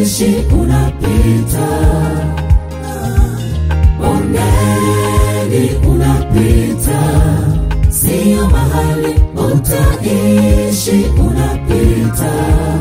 utaishi unapita, bondeni unapita, sio mahali utaishi unapita.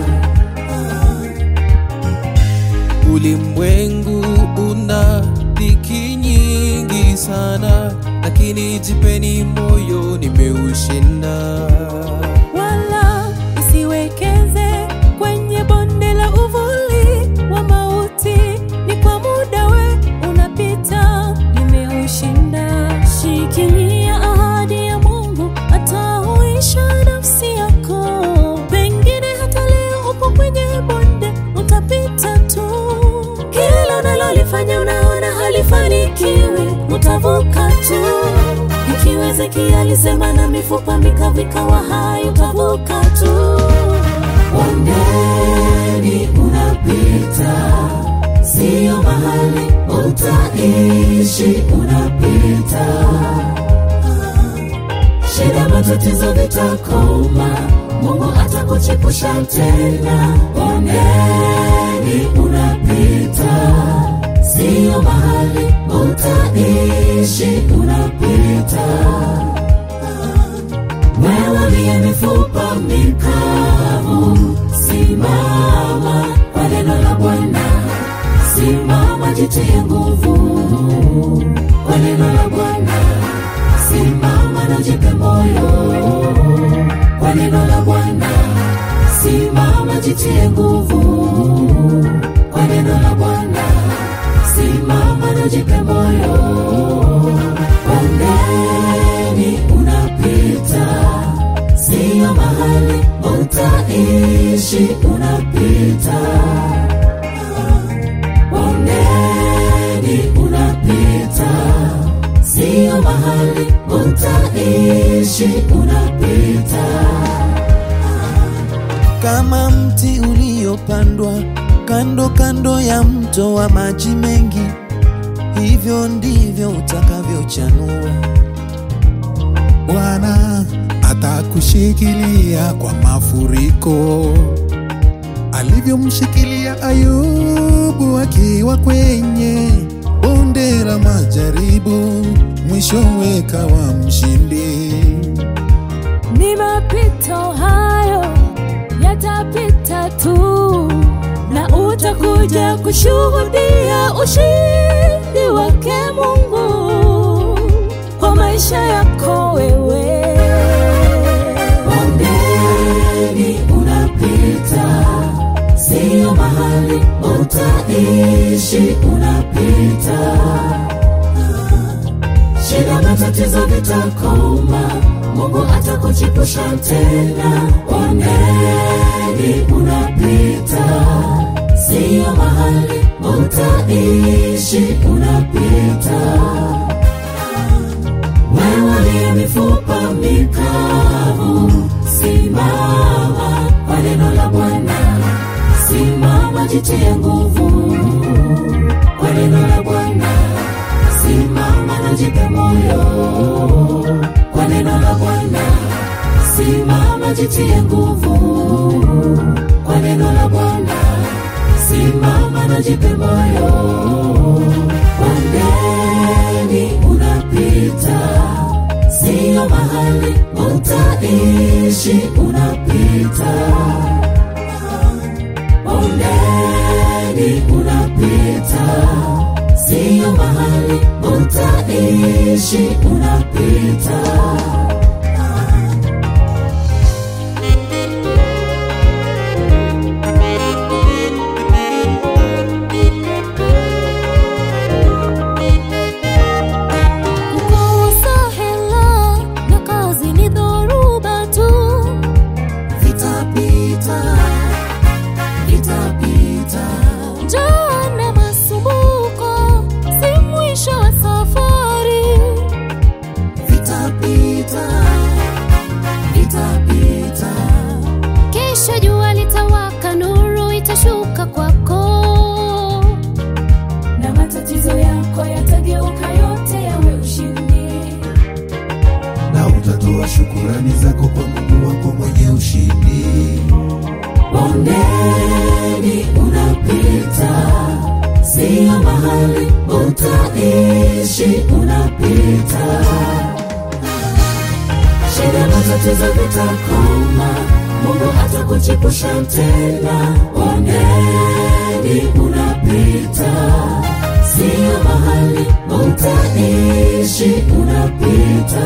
Ulimwengu una dhiki nyingi sana, lakini jipeni moyo, nimeushinda. wala usiwekeze kwenye bonde la uvuli wa mauti. Ni kwa muda we unapita, nimeushinda. Shikilia ahadi ya Mungu, atauisha nafsi yako. Pengine hata leo upo kwenye bonde, utapita tu. Kila unalolifanya unaona halifanikiwi, utavuka tu. Ikiwa Ezekiel alisema na mifupa mikavu ikawa hai, utavuka tu. Bondeni unapita, sio mahali utaishi unapita. Shida, matatizo vitakoma, Mungu atakuchepusha tena. Bondeni unapita, sio mahali utaishi unapita. Wewe uliye mifupa mikavu, simama kwa neno la Bwana, simama, jitie nguvu kwa neno la Bwana, simama na jipe moyo kwa neno la Bwana, simama, jitie nguvu kwa neno la Bwana, simama na jipe moyo. Bondeni unapita, sio mahali utaishi unapita. Bondeni unapita, sio mahali utaishi unapita. Kama mti uliopandwa kando kando ya mto wa maji mengi, hivyo ndivyo utakavyochanua. Bwana atakushikilia kwa mafuriko, alivyomshikilia Ayubu akiwa kwenye bonde la majaribu, mwishowe kawa mshindi. Ni mapito hayo yatapita tu, na utakuja kushuhudia ushindi wake Mungu kwa maisha yako wewe. Bondeni unapita, sio mahali utaishi unapita. Shida, matatizo vitakoma, Mungu atakuchepusha tena. Bondeni unapita, sio mahali utaishi unapita. Wewe uliye mifupa mikavu, simama kwa neno la Bwana, simama, jitie nguvu kwa neno la Bwana, simama na jipe moyo kwa neno la Bwana, simama, jitie nguvu kwa neno la Bwana, simama na jipe moyo. Bondeni unapita, sio mahali utaishi unapita. Bondeni unapita, sio mahali utaishi unapita. Kukosa hela na kazi ni dhoruba tu, Vitapita, vitapita, njaa na masumbuko si mwisho wa safari. vitapita, vitapita. Kesho jua litawaka, nuru itashuka kwako, na matatizo yako yatageuka yote yawe ushindi. na utatoa shukurani zako kwa Mungu wako mwenye ushindi. Bondeni unapita, utaishi unapita shida matatizo vitakoma mungu atakuchepusha tena bondeni unapita sio mahali utaishi unapita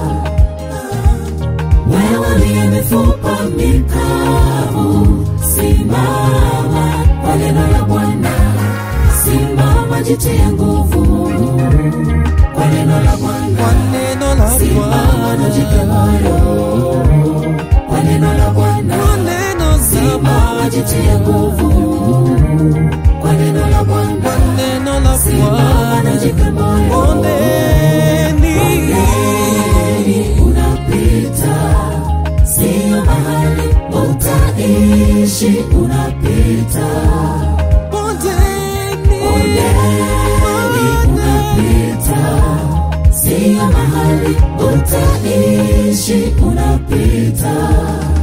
wewe liye mifupa mikavu simama kwa neno la bwana simama jitie nguvu kwa neno la Kwa bwana neno la simama na jipe Bwana, moyo kwa neno la bwana kwa neno za simama Bwana, jitie nguvu kwa neno la bwana kwa neno la simama na Bwana. jipe moyo Bondeni, Bondeni unapita, sio mahali utaishi unapita. bondeni, Bondeni unapita, sio mahali utaishi unapita.